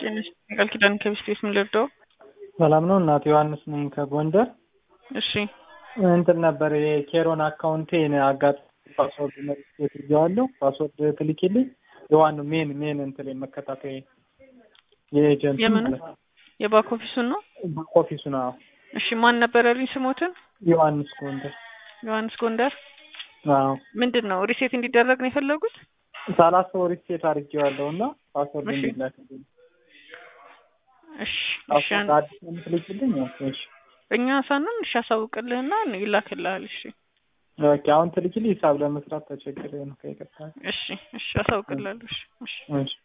ጤነሽ ቃል ኪዳን ከቢስት ቤት ምን ልርዳው? ሰላም ነው እናት ዮሐንስ ነኝ ከጎንደር። እሺ እንትን ነበር የኬሮን አካውንቴን አጋጥ ፓስወርድ መልስ ይዤዋለሁ። ፓስወርድ ትልኪልኝ። የዋኑ ሜን ሜን እንትን መከታተያ የኤጀንት የምን የባክ ኦፊሱን ነው? ኦፊሱ ነው። እሺ ማን ነበር ያሉኝ ስሞትን? ዮሐንስ ጎንደር። ዮሐንስ ጎንደር። አዎ ምንድን ነው ሪሴት እንዲደረግ ነው የፈለጉት? ሰላሳ ወር ሪሴት አድርጌዋለሁ እና ፓስወርድ እሺ። እንዲላክልኝ እሺ እሺ ፓስወርድ አዲስ የምትልኪልኝ? እሺ እኛ ሳንን እሺ አሳውቅልህና ይላክልሃል። እሺ ኦኬ። አሁን ትልኪልኝ ሂሳብ ለመስራት ተቸግሬ ነው ከይቅርታ። እሺ እሺ አሳውቅልሃለሁ። እሺ እሺ እሺ